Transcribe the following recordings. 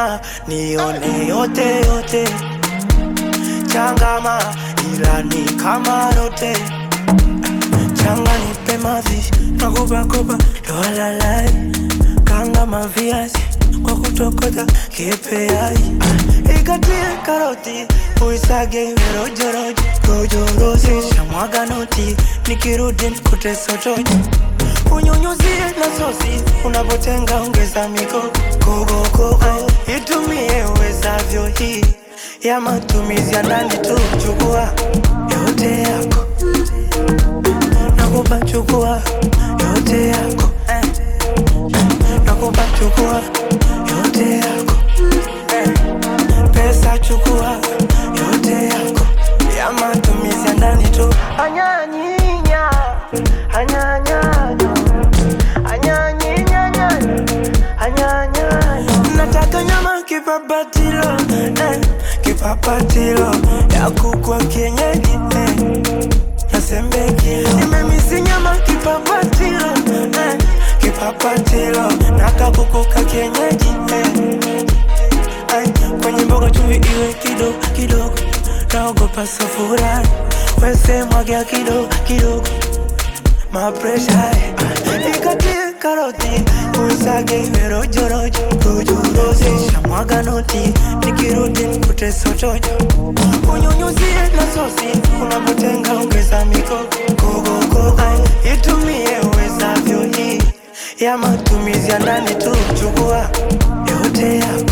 mama, nione yote yote, changama ila ni kama rote, changa nipe mazishi nakupakopa dolalai, kanga maviazi kwa kutokota kipeai, ikatie karoti uisage iwe rojorojo rojorozi, shamwaga noti nikirudi nikute sotoji unyunyuzie na sosi unapotenga ongeza miko kogokogo itumie uwezavyo hii ya matumizi ya ndani tu chukua yote yako nakupa chukua yote yako eh. nakupa chukua yote yako eh. pesa chukua yote yako ya matumizi ya ndani tu anyanyinya anyanyanyo anyanyinyanyanya anyanyanya nataka nyama kipapatilo eh, kipapatilo ya kukwa kienyeji eh, nasembekilo nimemisi nyama kipapatilo eh, kipapatilo nakakukuka kienyeji eh, Ay, kwenye mboga chumvi iwe kidogo kidogo, naogopa safura wese mwagia kidogo kidogo, mapresha ikatie karoti uisage iwe rojorojo rojorozi, shamwaga noti nikirudi nikute sotojo, unyunyuzie na sosi unapotenga ongeza miko kogokogo, Ay, itumie uwezavyo hii ya matumizi ya ndani tu, chukua yote yako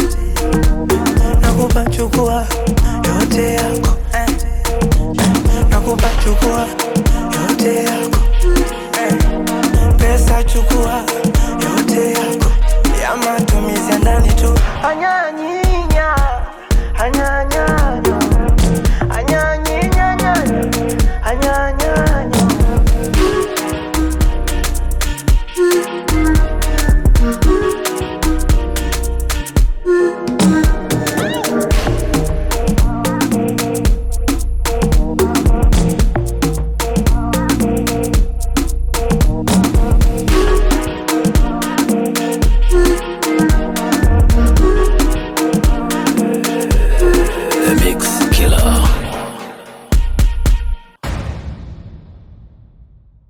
nakupa chukua yote yako eh. nakupa chukua yote yako eh. pesa chukua yote yako ya matumizi ya ndani tu anyanyinya anyanya